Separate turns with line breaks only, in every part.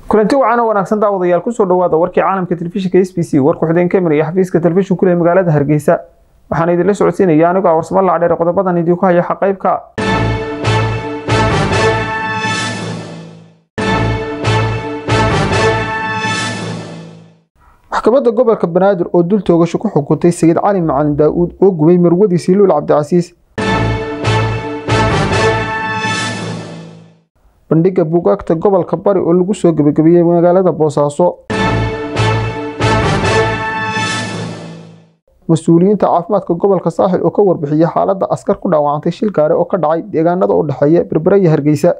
kulanti wacan oo wanaagsan daawadayaal kusoo dhawaada warkii caalamka telefishinka s b c warku xudeen ka maraya xafiiska telefishinku leh magaalada hargeysa waxaana idinla socodsiinaya anigoo warsamo lacdheer qodobadan idinku haya xaqaybka maxkamadda gobolka banaadir oo dul toogasho ku xukuntay sayid cali macalin daa-uud oo gubay marwadiisii luul cabdicasiis bandhigga buugaagta gobolka bari oo lagu soo gebagabeeyey magaalada boosaaso mas-uuliyiinta caafimaadka gobolka saaxil oo ka warbixiyey xaaladda askar ku dhaawacantay shil gaare oo ka dhacay deegaanada u dhexeeya berbere iyo hargeysa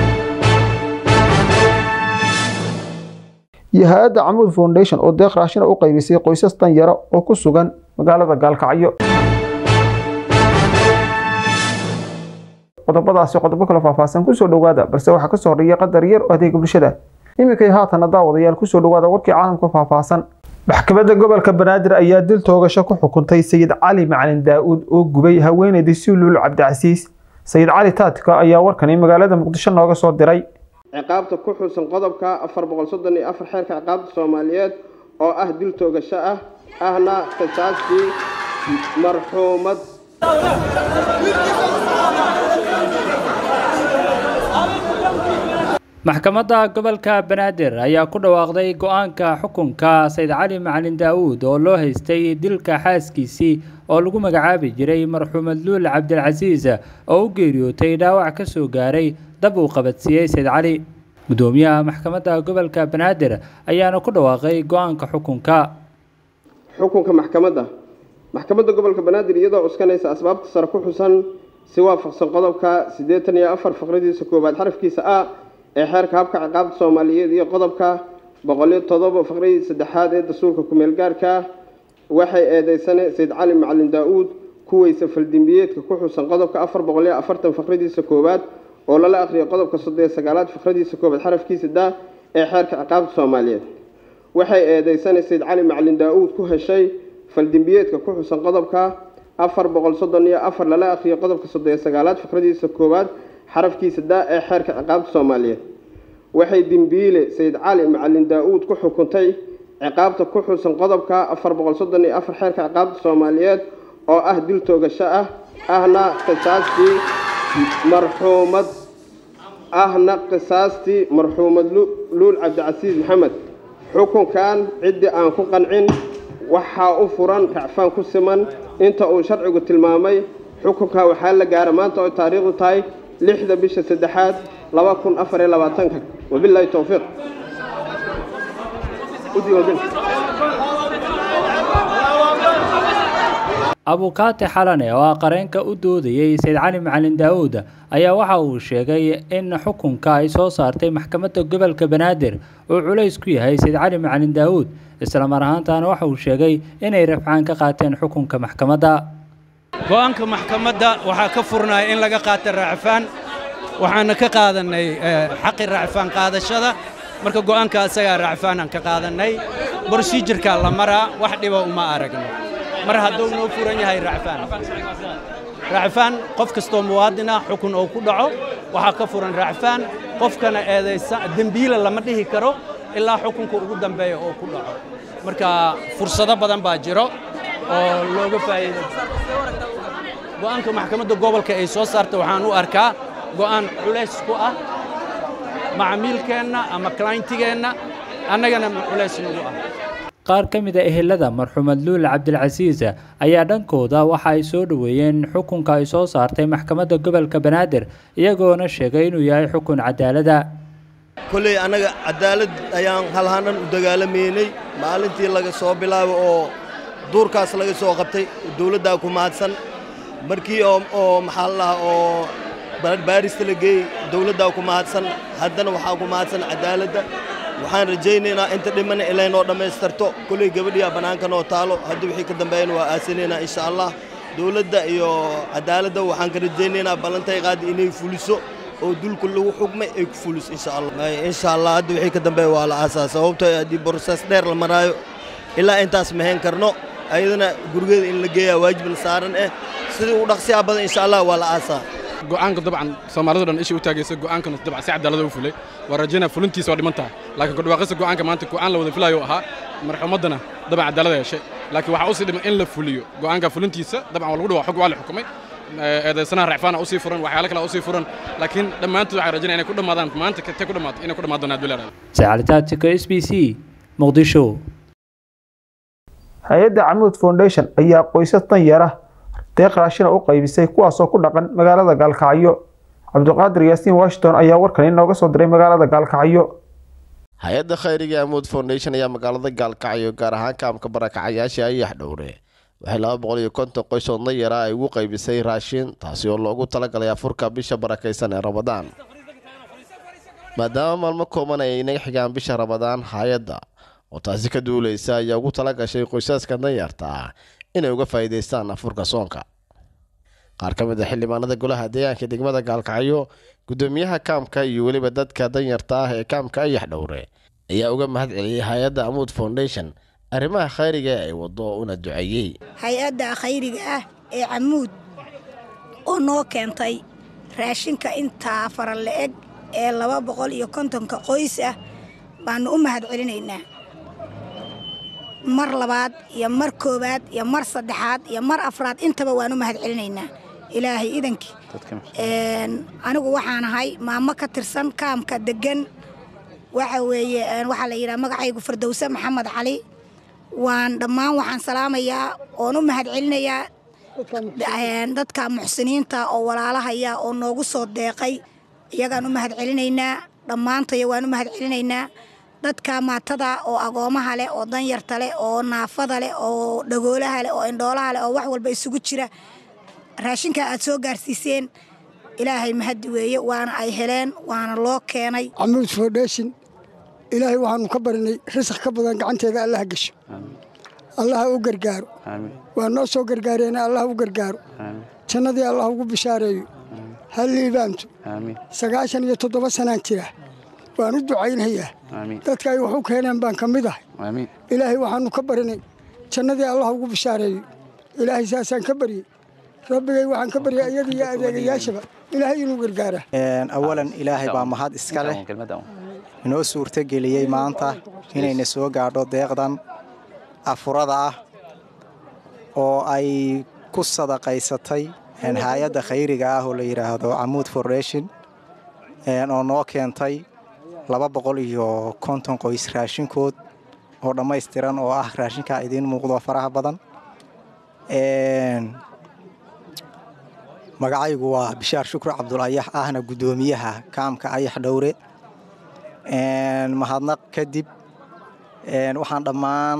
iyo hay-adda camuud foundation oo deeq raashina u qaybisay qoysas danyaro oo ku sugan magaalada gaalkacyo qodobadaasi qodobo kale faahfaahsan kusoo dhowaada balse waxaa kasoo horreeya qadar yar oo adeega bulshada iminkay haatana daawadayaal kusoo dhowaada warkii caalamka faahfaahsan maxkamadda gobolka banaadir ayaa dil toogasho ku xukuntay sayid cali macalin daa-uud oo gubay haweeneydii siluul cabdicasiis sayid cali taatika ayaa warkani magaalada muqdisho nooga soo diray
ciqaabta ku xusan qodobka afar boqol soddon iyo afar xeerka ciqaabta soomaaliyeed oo ah dil toogasho ah ahna qisaastii marxuumad
maxkamadda gobolka banaadir ayaa ku dhawaaqday go-aanka xukunka sayid cali macalin daa-uud oo loo haystay dilka xaaskiisii oo lagu magacaabi jiray marxuumad luul cabdilcasiis oo u geeriyootay dhaawac ka soo gaaray dab uu qabadsiiyey sayid cali gudoomiyaha maxkamadda gobolka banaadir ayaana ku dhawaaqay go-aanka xukunka
xukunka maxkamadda maxkamadda gobolka banaadir iyadoo cuskanaysa asbaabta sare ku xusan si waafaqsan qodobka siddeetan iyo afar faqradiisa koowaad xarafkiisa a ee xeerka habka ciqaabta soomaaliyeed iyo qodobka boqoliyo todoba faqradii saddexaad ee dastuurka kumeel gaarka waxay eedeysane sayid cali macalin daa-uud kuweysa faldimbiyeedka ku xusan qodobka afar boqoliyo afartan faqradiisa koowaad oo lala aqriyo qodobka soddoniyo sagaalaad faqradiisa koowaad xarafkiisa da ee xeerka ciqaabta soomaaliyeed waxay eedeysane sayid cali macalin daa-uud ku heshay faldimbiyeedka ku xusan qodobka afar boqol soddon iyo afar lala aqriyo qodobka soddoniyo sagaalaad faqradiisa koowaad xarafkiisa daa ee xeerka ciqaabta soomaaliyeed waxay dembiile sayid cali macalin daa-uud ku xukuntay ciqaabta ku xusan qodobka afar boqol soddon iyo afar xeerka ciqaabta soomaaliyeed oo ah dil toogasho ah ahna qisaastii marxuumad ahna qisaastii marxuumad luul cabdicasiis maxamed xukunkan ciddii aan ku qancin waxaa u furan racfaan ku siman inta uu sharcigu tilmaamay xukunka waxaa la gaara maanta oo taariikhdu tahay lixda bisha saddexaad laba kun afar iyo labaatanka wabilaahi towfiiq
abukaati xalane oo ah qareenka u doodayey sayid cali macalin daa-uud ayaa waxa uu sheegay in xukunka ay soo saartay maxkamadda gobolka banaadir uu culays ku yahay sayid cali macalin daa-uud islamar ahaantaana waxa uu sheegay inay rafcaan ka qaateen xukunka maxkamadda
go-aanka maxkamadda waxaa ka furnaya in laga qaata raacfaan waxaana ka qaadannay xaqi raacfaan qaadashada marka go'aanka asagaa raacfaanaan ka qaadannay brosijirkaa la maraa wax dhiba uma aragno mar hadduu noo furan yahay raacfaan raacfaan qof kastoo muwaadina xukun oo ku dhaco waxaa ka furan raacfaan qofkana eedaysa dembiila lama dhihi karo ilaa xukunka ugu dambeeya oo ku dhaco marka fursado badan baa jiro oo looga faa'iido go'aanka maxkamadda gobolka ay soo saartay waxaan u arkaa go'aan culays ku ah macmiilkeenna ama clientigeenna annagana culays nagu ah
qaar ka mid a ehelada marxuumad luul cabdilcasiis ayaa dhankooda waxa ay soo dhoweeyeen xukunka ay soo saartay maxkamadda gobolka banaadir iyagoona sheegay inuu yahay xukun cadaalada
kolley annaga cadaalad ayaan halhanan u dagaalamaynay maalintii laga soo bilaabo oo duurkaas laga soo qabtay dawladdaa ku mahadsan markii oo maxaa la dhahaa oo baarista la geeyey dawladdaa ku mahadsan haddana waxaa ku mahadsan cadaaladda waxaan rajaynaynaa inta dhimana ilay noo dhammaystarto kolley gabadhiyaa bannaanka noo taalo haddii wixii ka dambeeyana waa aasanaynaa insha allah dawladda iyo cadaaladda waxaan ka rajaynaynaa ballantay qaadi inay fuliso oo dulku lagu xugmay ay ku fuliso insha allah insha allah hadda wixii ka dambeeya waa la aasaa sababtoo haddii brosees dheer la maraayo ilaa intaas mahayn karno ayadana gurigeeda in la geeyaa waajibna saaran eh sidii u dhaqsiyaa badan insha allah waa la aasaa
go'aanka dabcan soomaalidu dhan isha u taagaysa go'aankana dabcan si cadaalada u fulay waa rajaynaa fulintiisa waa dhiman tahay laakiin kudhawaaqista go'aanka maanta go'aan la wada filayo ahaa marxuumaddana dabcan cadaalada heshay laakiin waxaa usii dhiman in la fuliyo go'aanka fulintiisa dabcan waa lagu dhawaa xog waa la xukumay eedaysanaha racfaana usii furan waxyaalo kale usii furan laakiin dhammaantood waxaan rajaynaya inay ku dhammaadaan maanta katay ku dhammaato inay ku dhammaan doonaan bilaad
sacalitaatika s b c muqdisho
hay-adda camuud foundation ayaa qoysas danyara deeq raashina u qaybisay kuwaasoo ku dhaqan magaalada gaalkacyo cabdiqaadir yaasiin washington ayaa warkan inooga soo diray magaalada gaalkacyo
hay-adda khayriga amuud foundation ayaa magaalada gaalkacyo gaar ahaan kaamka barakacayaasha ayax dhowre waxay laba boqol iyo konton qoys oo danyara ay ugu qaybisay raashin taasi oo loogu talagalay afurka bisha barakaysan ee ramadaan maadaama maalmo kooban ay inaga xigaan bisha ramadaan hay-adda oo taasi ka duuleysa ayaa ugu tala gashay qoysaska danyarta ah inay uga faa'iidaystaan afurka soonka qaar ka mid a xildhibaanada golaha deegaanka degmada gaalkacyo guddoomiyaha kaamka iyo weliba dadka danyarta ah ee kaamka ayax dhowre ayaa uga mahad celiyey hay-adda amuud foundation arrimaha khayriga ee ay wado una duceeyey
hay-adda khayriga ah ee camuud oo noo keentay raashinka intaa fara la-eg ee laba boqol iyo kontonka qoys ah baanu u mahad celinaynaa mar labaad iyo mar koowaad iyo mar saddexaad iyo mar afraad intaba waan u mahad celinaynaa ilaahay idankii anigu waxaan ahay maamo ka tirsan kaamka degan waxa weeye waxaa la yidhaha magacaygu fardowse maxamed cali waan dhammaan waxaan salaamayaa oon u mahad celinayaa dadka muxsiniinta oo walaalahaya oo noogu soo deeqay iyagaan u mahad celinaynaa dhammaantaya waan u mahad celinaynaa dadka maatada oo agoomaha leh oo danyarta leh oo naafada leh oo dhagoolaha leh oo indhoolaha leh oo wax walba isugu jira raashinka aad soo gaarsiiseen ilaahay mahadi weeye waana ay heleen waana loo keenay
camuud foundation ilaahay waxaanu ka barinay risaq ka badan gacanteeda allaha gesho allaha u gargaaro waa noo soo gargaareena allaha u gargaaro jannadii allah ugu bishaareeyo ha liibaanto sagaashan iyo toddoba sanaan jira waan u ducaynhayaa dadka ay wax u keeneen baan ka mid ahay ilaahay waxaanu ka barinay jannadii allah ugu bishaareeyo ilaahay saasaan ka baryey rabbigay waxaan ka baryay iyada iyo adeegayaashaba ilaahay inuu gargaara
awalan ilaahay baa mahad iska leh inoo suurtogeliyey maanta inayna soo gaadho deeqdan afurada ah oo ay ku sadaqaysatay hay-adda khayriga ah oo la yidhaahdo camuud foundation oo noo keentay laba boqol iyo konton qoys raashinkood oo dhammaystiran oo ah raashinkaa idiin muuqdo faraha badan magacaygu waa bishaar shukri cabdulayax ahna guddoomiyaha kaamka ayax dhowre mahadnaq kadib waxaan dhammaan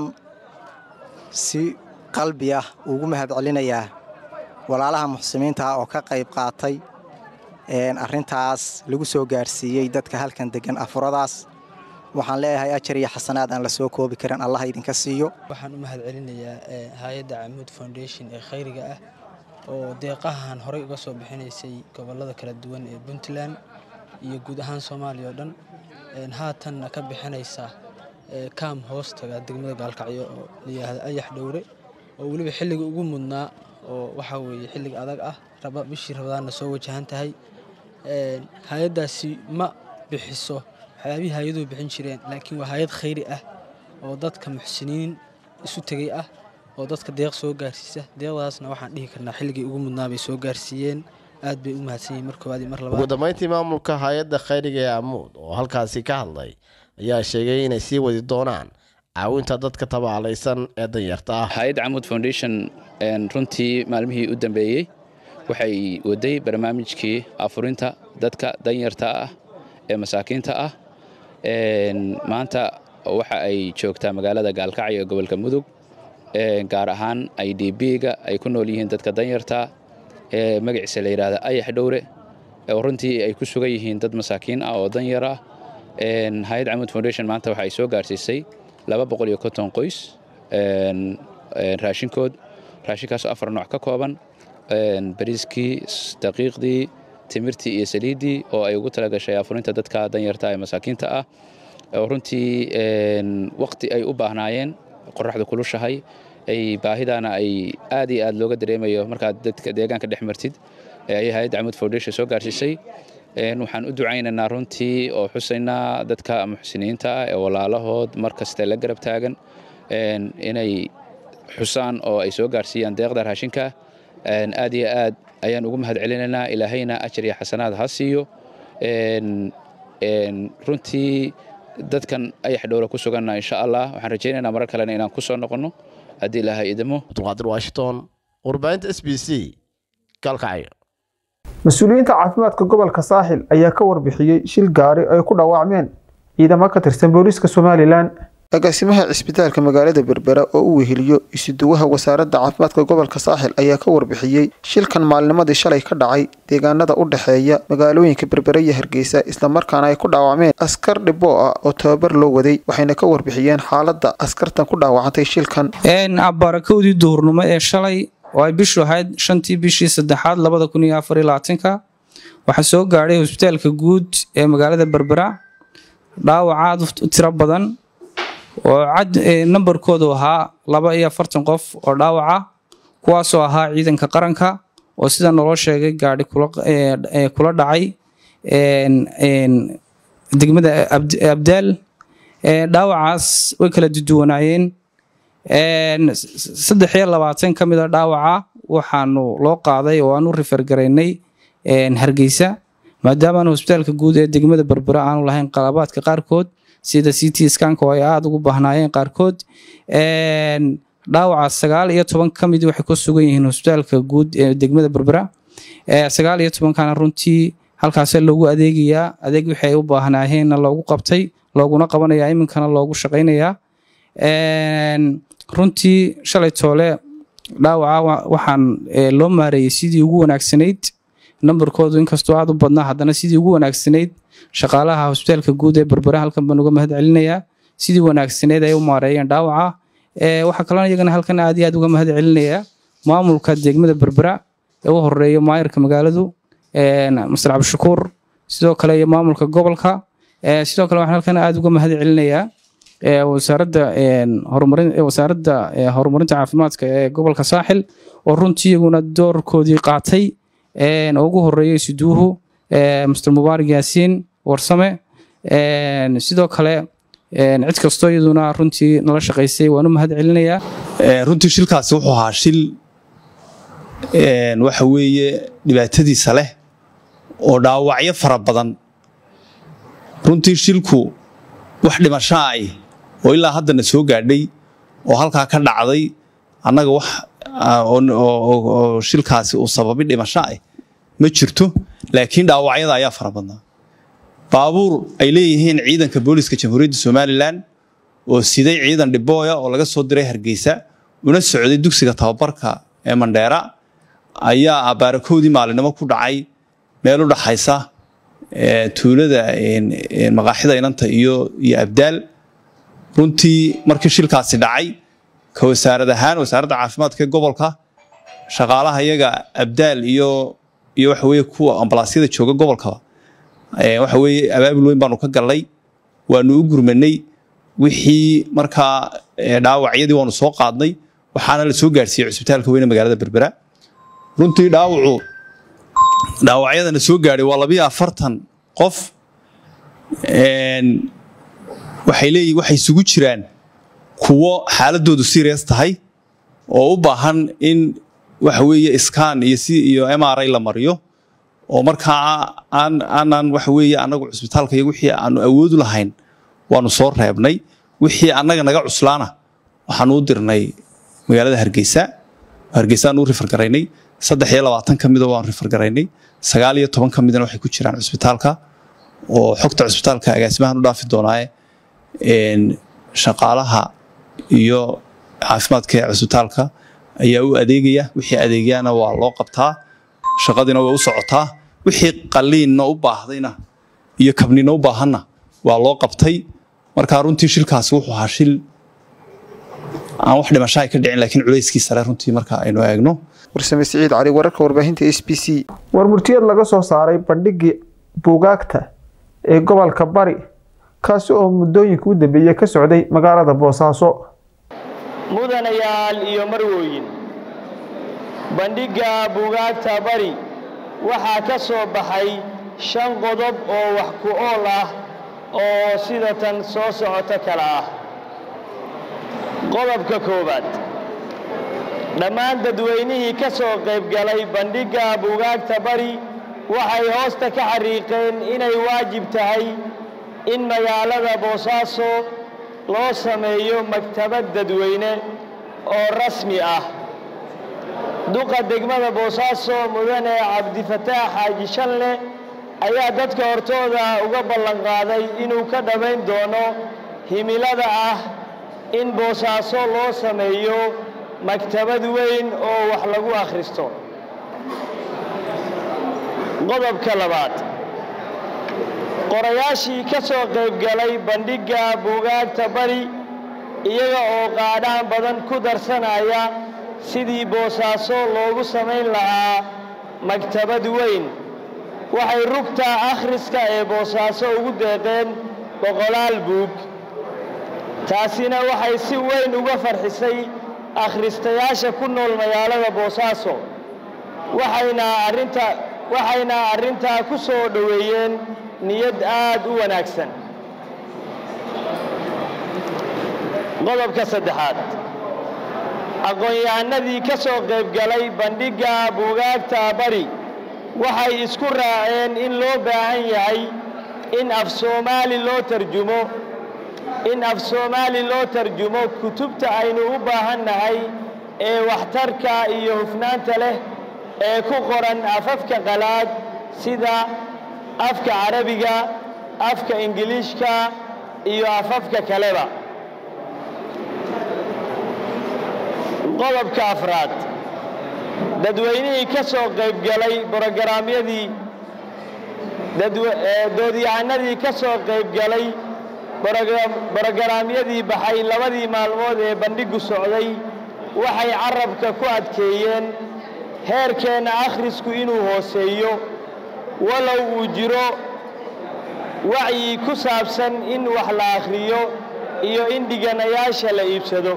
si qalbi ah ugu mahad celinayaa walaalaha muxsimiinta ah oo ka qayb qaatay arrintaas lagu soo gaarsiiyey dadka halkan degan afuradaas waxaan leeyahay ajar iyo xasanaad aan la soo koobi karin allah idinka siiyo
waxaan u mahad celinayaa hay-adda camuud foundation ee khayriga ah oo deeqahan horey uga soo bixinaysay gobollada kala duwan ee puntland iyo guud ahaan soomaaliya oo dhan haatanna ka bixinaysa kaam hoostaga degmada gaalkacyo oo layidhaahda ayax dhowre oo weliba xilliga ugu mudnaa oo waxaa weeye xilliga adag ah raba bishii rabadaanna soo wajahan tahay hay-addaasi ma bixiso waxyaabihii hay-aduhu bixin jireen laakiin waa hay-ad khayri ah oo dadka muxsiniin isu tegey ah oo dadka deeq soo gaarsiisa deeqdaasna waxaan dhihi karnaa xilligii ugu mudnaa bay soo gaarsiiyeen aad bay u mahadsan yihin mar koowaad iyo mar labaad
ugu dambeyntii maamulka hay-adda khayriga ee amuud oo halkaasi ka hadlay ayaa sheegay inay sii wadi doonaan caawinta dadka tabaalaysan ee danyarta ah
hay-adda camuud foundation runtii maalmihii u dambeeyey waxay waday barnaamijkii afurinta dadka danyarta ah ee masaakiinta ah maanta waxa ay joogtaa magaalada gaalkacyo ee gobolka mudug gaar ahaan i d b-ga ay ku nool yihiin dadka danyarta ee magaciisa la yidhaahda ayax dhowre oo runtii ay ku sugan yihiin dad masaakiin ah oo danyar ah hay-ad camuud foundation maanta waxa ay soo gaarsiisay laba boqol iyo konton qoys raashinkood raashinkaasoo afar nooc ka kooban bariiskii daqiiqdii timirtii iyo saliiddii oo ay ugu talagashay afurinta dadka danyarta ee masaakiinta ah oo runtii waqti ay u baahnaayeen qoraxda kulushahay ay baahidaana ay aad iyo aad looga dareemayo markaad dadka deegaanka dhex martid ayay hay-adda camuud foundation soo gaarsiisay waxaan u ducaynaynaa runtii oo xusaynaa dadka muxsiniinta ah ee walaalahood mar kaste la garab taagan inay xusaan oo ay soo gaarsiiyaan deeqda raashinka aad iyo aad ayaan ugu mahad celinaynaa ilaahayna ajar iyo xasanaad ha siiyo runtii dadkan ayax dhowla ku suganna insha allah waxaan rajaynaynaa marar kalena inaan ku soo noqonno haddii ilaahay idimo
abdulqaadir washington warbaahinta s b c galkacyo
mas-uuliyiinta caafimaadka gobolka saaxil ayaa ka warbixiyey shil gaari ay ku dhaawacmeen ciidamo ka tirsan booliiska somalilan agaasimaha cisbitaalka magaalada berbera oo u weheliyo isuduwaha wasaaradda caafimaadka gobolka saaxil ayaa ka warbixiyey shilkan maalnimadii shalay ka dhacay deegaanada u dhexeeya magaalooyinka berbera iyo hargeysa islamarkaana ay ku dhaawacmeen askar dhiboo ah oo tababar loo waday waxayna ka warbixiyeen xaaladda askartan ku dhaawacantay shilkan
barakowdii duhurnimo ee shalay oo ay bishu ahayd shantii bishii saddexaad labada kun iyo afar iyo labaatanka waxaa soo gaadhay hosbitaalka guud ee magaalada berbera dhaawac aad u tiro badan oo cad nambarkoodu ahaa laba iyo afartan qof oo dhaawaca kuwaasoo ahaa ciidanka qaranka oo sida naloo sheegay gaadhi kula dhacay degmada abdaal dhaawacaas way kala duduwanaayeen saddex iyo labaatan ka mid a dhaawaca waxaanu loo qaaday oo aan u rifargaraynay hargeysa maadaamaana hosbitaalka guud ee degmada berbera aanu lahayn qalabaadka qaarkood sida c t skanka oo ay aada ugu baahnaayeen qaarkood dhaawaca sagaal iyo toban ka mid waxay ku sugan yihiin hosbitaalka guud ee degmada berbera sagaal iyo tobankana runtii halkaasa loogu adeegayaa adeeg wixii ay u baahnaayeenna loogu qabtay looguna qabanayaa iminkana loogu shaqaynayaa runtii shalay toole dhaawaca waxaan loo maareeyey sidii ugu wanaagsanayd nambarkoodu inkastoo aada u badnaa haddana sidii ugu wanaagsanayd shaqaalaha hosbitaalka guud ee berbera halkan baan uga mahad celinayaa sidii wanaagsaneyd ay u maareeyeen dhaawaca waxaa kaloo iyagana halkan aad iyo aad uga mahad celinayaa maamulka degmada berbera ee u horeeya maayarka magaaladu mastar cabdishakuur sidoo kale iyo maamulka gobolka sidoo kale waxaan halkan aad uga mahad celinayaa wasaaradda horumarin wasaaradda horumarinta caafimaadka ee gobolka saaxil oo runtii iyaguna doorkoodii qaatay oo ugu horeeyay siduuhu master mubaarak yaasiin warsame sidoo kale cid kastoo iyaduna runtii nala shaqaysay waan u mahad celinayaa
runtii shilkaasi wuxuu ahaa shil waxa weeye dhibaatadiisa leh oo dhaawacyo fara badan runtii shilku wax dhimashaa ay oo ilaa haddana soo gaadhay oo halkaa ka dhacday annaga wax oo shilkaasi uu sababay dhimasho ah ma jirto laakiin dhaawacyada ayaa fara badnaa baabuur ay leeyihiin ciidanka booliska jamhuuriyadda somalilan oo siday ciidan dhibooya oo laga soo diray hargeysa una socday dugsiga tababarka ee mandheera ayaa abaarakoodii maalinimo ku dhacay meel u dhaxaysa tuulada maqaaxida inanta iyo iyo abdaal runtii markii shilkaasi dhacay ka wasaarad ahaan wasaaradda caafimaadka ee gobolka shaqaalaha iyaga abdaal iyo iyo waxa weeye kuwa ambalaasyada jooga gobolkaba waxa weeye abaabul weyn baanu ka gallay waanu u gurmanay wixii markaa dhaawacyadii waanu soo qaadnay waxaana la soo gaarsiiyey cusbitaalka weyne magaalada berbera runtii dhaawacu dhaawacyadana soo gaadhay waa labiyo afartan qof waxay leeyihin waxay isugu jiraan kuwo xaaladoodu serious tahay oo u baahan in waxa weeye iskaan iyo si iyo m r i la mariyo oo markaa aan aanan waxa weeye annagu cusbitaalka iyo wixii aanu awoodu lahayn waanu soo reebnay wixii annaga naga cuslaana waxaanu u dirnay magaalada hargeysa hargeysaanu u rifargaraynay saddex iyo labaatan ka mida waan rifargaraynay sagaal iyo toban ka midna waxay ku jiraan cusbitaalka oo xogta cusbitaalka agaasimahan u dhaafi doonaaye shaqaalaha iyo caafimaadka ee cusbitaalka ayaa u adeegaya wixii adeegyana waa loo qabtaa shaqadiina way u socotaa wixii qaliinna u baahdayna iyo kabnina u baahanna waa loo qabtay marka runtii shilkaasi wuxuu ahaa shil aan wax dhimasho ay ka dhicin laakiin culayskiisa le runtii marka aynu eegno
warsame siciid cali wararka warbaahinta s b c war murtiyad laga soo saaray bandhigii buugaagta ee gobolka bari kaasi oo muddooyinka u dambeeyey ka socday magaalada boosaaso
mudanayaal iyo marwooyin bandhigga buugaagta bari waxaa ka soo baxay shan qodob oo wax ku ool ah oo sida tan soo socoto kale ah qodobka koowaad dhammaan dadweynihii ka soo qaybgalay bandhigga buugaagta bari waxay hoosta ka xariiqeen inay waajib tahay in magaalada boosaaso loo sameeyo maktabad dadweyne oo rasmi ah duqa degmada boosaaso mudane cabdifataax xaaji shanle ayaa dadka hortooda uga ballanqaaday inuu ka dhammayn doono himilada ah in boosaaso loo sameeyo maktabad weyn oo wax lagu akhristo qodobka labaad qorayaashii ka soo qaybgalay bandhigga buugaagta bari iyaga oo qaadhaan badan ku darsanaya sidii boosaaso loogu samayn lahaa maktabad weyn waxay rugta akhriska ee boosaaso ugu deeqeen boqolaal buug taasina waxay si weyn uga farxisay akhristayaasha ku nool magaalada boosaaso waxayna arrinta waxayna arrintaa ku soo dhoweeyeen niyad aad u wanaagsan qodobka saddexaad aqoon-yahanadii ka soo qaybgalay bandhigga buugaagta bari waxay isku raaceen in loo baahan yahay in af soomaali loo tarjumo in af soomaali loo tarjumo kutubta aynu u baahan nahay ee waxtarka iyo hufnaanta leh ee ku qoran afafka qalaad sida afka carabiga afka ingiliishka iyo afafka kaleba qodobka afraad dadweynihii ka soo qaybgalay brogaraamyadii doodyahanadii ka soo qaybgalay brogaraamyadii baxay labadii maalmood ee bandhigu socday waxay carabka ku adkeeyeen heerkeenna akhrisku inuu hooseeyo walow uu jiro wacyi ku saabsan in wax la akhriyo iyo in dhiganayaasha la iibsado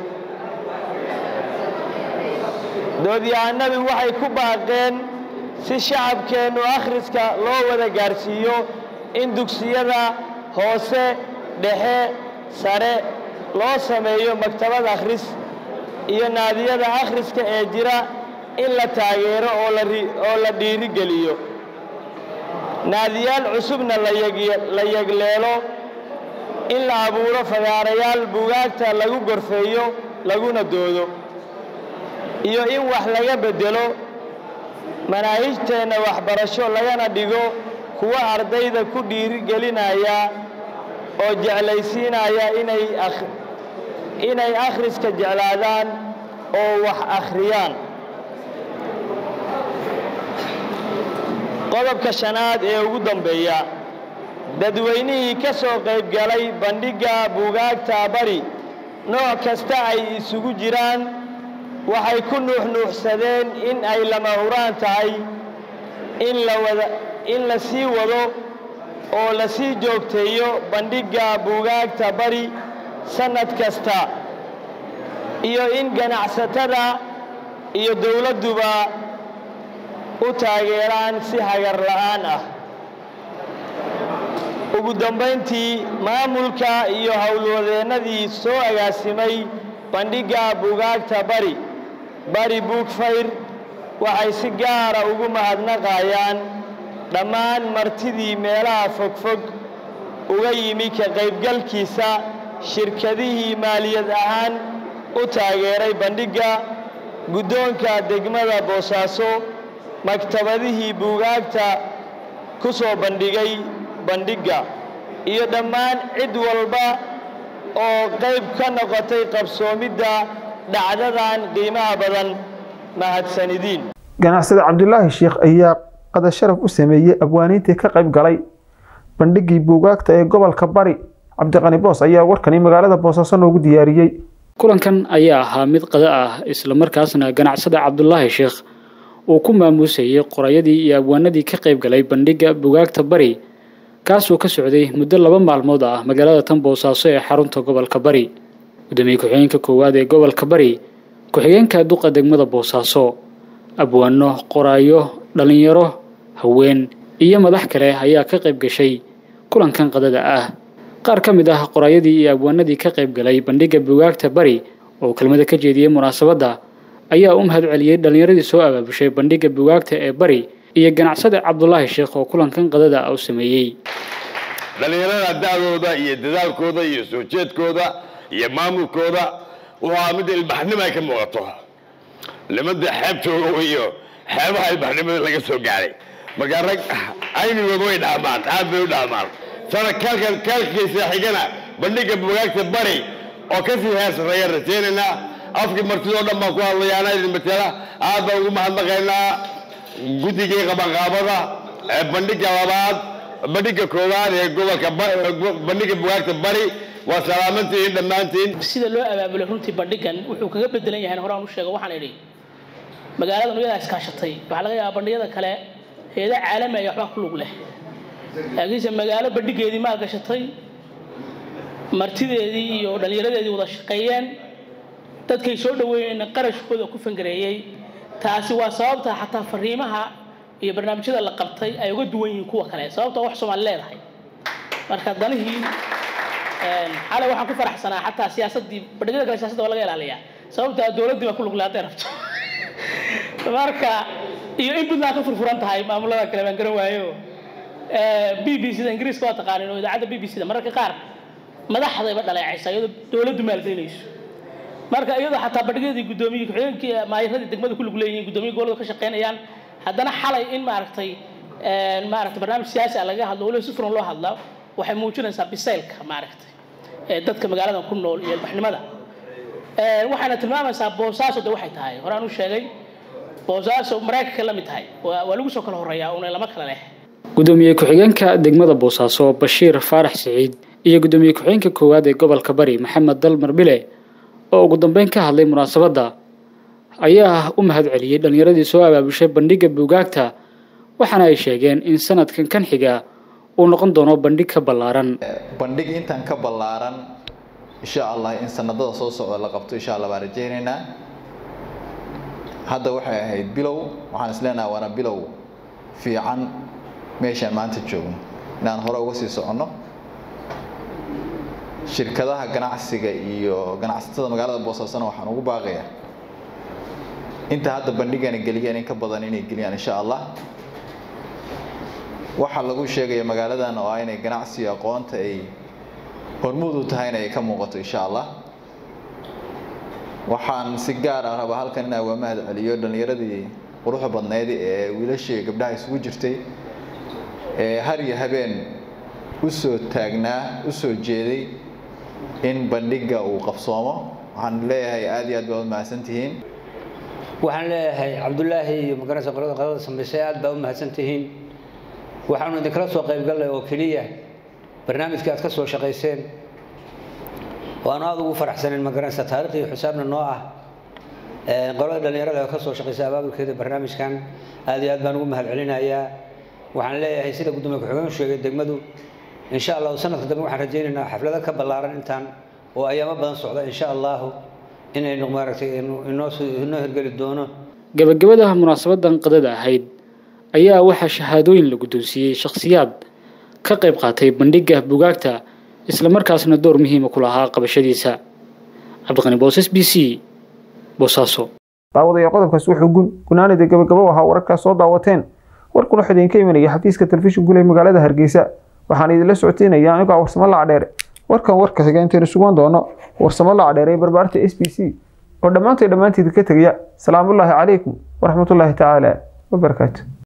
doodyahanadu waxay ku baaqeen si shacabkeennu akhriska loo wada gaarsiiyo in dugsiyada hoose dhexe sare loo sameeyo maktabad akhris iyo naadiyada akhriska ee jira in la taageero oo la dhiirigeliyo naadiyaal cusubna la yegleelo in la abuuro fagaarayaal buugaagta lagu gorfeeyo laguna doodo iyo in wax laga beddelo manaahijteenna waxbarasho lagana dhigo kuwa ardayda ku dhiirigelinaya oo jeclaysiinaya inay akhriska jeclaadaan oo wax akhriyaan qodobka shanaad ee ugu dambeeya dadweynihii ka soo qaybgalay bandhigga buugaagta bari nooc kasta ay isugu jiraan waxay ku nuuxnuuxsadeen in ay lama huraan tahay in la sii wado oo la sii joogteeyo bandhigga buugaagta bari sannad kasta iyo in ganacsatada iyo dowladduba u taageeraan si hagar la'aan ah ugu dambayntii maamulka iyo howlwadeennadii soo agaasimay bandhigga buugaagta bari bari buugfayr waxay si gaara ugu mahadnaqayaan dhammaan martidii meelaha fogfog uga yimi ka qaybgalkiisa shirkadihii maaliyad ahaan u taageeray bandhigga guddoonka degmada boosaaso maktabadihii buugaagta ku soo bandhigay bandhigga iyo dhammaan cid walba oo qayb ka noqotay qabsoomidda dhacdadan qiimaha badan mahadsanidiin
ganacsade cabdulaahi sheekh ayaa qada sharaf u sameeyey abwaaniintii ka qayb galay bandhiggii buugaagta ee gobolka bari cabdiqani boos ayaa warkani magaalada boosaaso noogu diyaariyey
kulankan ayaa ahaa mid qada ah islamarkaasna ganacsada cabdulaahi sheekh uu ku maamuusayay qorayadii iyo abwaanadii ka qayb galay bandhigga buugaagta bari kaasoo ka socday muddo laba maalmood ah magaalada tan boosaaso ee xarunta gobolka bari gudoomiye ku-xigeenka koowaad ee gobolka bari ku-xigeenka duqa degmada boosaaso abwaano qoraayo dhallinyaro haween iyo madax kale ayaa ka qayb gashay kulankan qadada ah qaar ka mid ah qoraayadii iyo abwaanadii ka qayb galay bandhigga bugaagta bari oo kelmada ka jeediyey munaasabadda ayaa u mahad celiyey dhallinyaradii soo abaabushay bandhigga bugaagta ee bari iyo ganacsade cabdulaahi sheekh oo kulankan qadada ah u sameeyey
dhallinyarada da'dooda iyo dadaalkooda iyo soo jeedkooda iyo maamulkooda waa mid ilbaxnimo ay ka muuqato nimada xeebtooda iyo xeebaha ilbaxnimada laga soo gaaray marka rag aynigooda way dhaamaan aad bay u dhaamaan sana kaalkan kaalkiisa xigana bandhigga bugaagta bari oo kasii heesareeya rajaynaynaa afkii martidoo dhan baan ku hadlayaana idin matela aad baan ugu mahadnaqaynaa guddigii qabanqaabada ee bandhigga labaad bandhigga koowaad ee gobolka bandhigga bugaagta bari waa salaamantihiin dhammaantiin
sida loo abaabulay runtii bandhigan wuxuu kaga bedelan yahay horaan u sheego waxaan idhi magaaladan iyadaa iskaashatay waxaa laga yaabaa bandhigyada kale heeda caalami ayaa waxbaa ku lug leh laakiinse magaalo bandhigeedii maal gashatay martideedii iyo dhallinyaradeedii wada shaqeeyeen dadkay soo dhaweeyeen qarashkooda ku fangareeyey taasi waa sababta xataa fariimaha iyo barnaamijyada la qabtay ay uga duwan yihiin kuwa kale sababta wax soomaali leedahay marka danihii xalay waxaan ku faraxsanaa xataa siyaasadii bandhigyada kale siyaasadda waa laga ilaaliyaa sababta dowladdii baa ku lugle hadday rabto marka iyo in puntland ka furfuran tahay maamulada kale baan garan waayo b b c da ingiriiska waa taqaanin oo idaacadda b b c da mararka qaar madaxdayba dhaleecaysa iyadoo dowladdu maalgelinayso marka iyadoo xataa bandhigyadii guddoomiye ku-xigeenkii maayiradii degmada ku lug leeyihiin guddoomiye gobolada ka shaqeynayaan haddana xalay in maaragtay maaragtay barnaamij siyaasi ah laga hadlo waliba si furan loo hadla waxay muujinaysaa bisaylka maaragtay ee dadka magaaladan ku nool iyo ilbaxnimada waxayna tilmaamaysaa boosaaso de waxay tahay horaan u sheegay boosaaso maraykanka la mid tahay waa waa lagu soo kala horreeyaa una lama kala leh
gudoomiye ku-xigeenka degmada boosaaso bashiir faarax siciid iyo gudoomiye ku-xigeenka koowaad ee gobolka bari maxamed dalmar bile oo ugu dambeyn ka hadlay munaasabadda ayaa u mahad celiyey dhallinyaradii soo abaabushay bandhigga buugaagta waxaana ay sheegeen in sanadkan kan xiga uu noqon doono bandhig ka ballaaran
bandhig intan ka ballaaran insha allah in sanadada soo socda la qabto insha allah baan rajaynaynaa hadda waxay ahayd bilow waxaan isleenahay waana bilow fiican meeshaan maanta joogno inaan hore uga sii soconno shirkadaha ganacsiga iyo ganacsatada magaalada boosaasana waxaan ugu baaqayaa inta hadda bandhigana geliyeen in ka badan inay geliyaan insha allah waxaa lagu sheegaya magaaladan oo ah inay ganacsiga aqoonta ay hormuud u tahayna ay ka muuqato insha allah waxaan si gaar ah rabaa halkan inaan uga mahad celiyo dhallinyaradii quruxda badneyd ee wiilashii gabdhaha isugu jirtay ee har iyo habeen u soo taagnaa u soo jeeday in bandhigga uu qabsoomo waxaan leeyahay aad iyo aad baad mahadsantihiin
waxaan leeyahay cabdulaahi iyo magaranaysa qolada qadada samaysay aad baa u mahadsantihiin waxaanu idinkala soo qaybgallay oo keliya barnaamijkii aad ka soo shaqayseen waanu aada ugu faraxsanen magaranaysa taariikhdii xusaabna noo ah qolada dhallinyarada oo ka soo shaqaysay abaabulkeeda barnaamijkan aad iyo aad baan ugu mahad celinayaa waxaan leeyahay sida gudoomiye ku-xigeen sheegay degmadu insha allahu sanadka dambe waxaan rajaynaynaa xaflado ka ballaaran intaan oo ayaamo badan socda insha allahu inaynu maaragtay inoo inoo hirgeli doono
gabagabada munaasabadan qadada ahayd ayaa waxaa shahaadooyin la guddoonsiiyey shakhsiyaad ka qayb qaatay bandhigga bugaagta islamarkaasna door muhiima ku lahaa qabashadiisa cabdiqani boosas b c boosaaso
daawadayaal qodobkaas wuxuu gun gunaanida gabagabo ahaa wararkaas soo daawateen warkuna waxaa idinka imanaya xafiiska telefishin gule magaalada hargeysa waxaan idinla socoteynaya anigoo warsamo lacdheere warkan warka xiga intaynu sugan doono warsamo lacdheere ee barbaarta s b c oo dhammaantay dhammaanteed ka tegaya salaamullaahi calaykum waraxmatullaahi tacaala wabarakaatu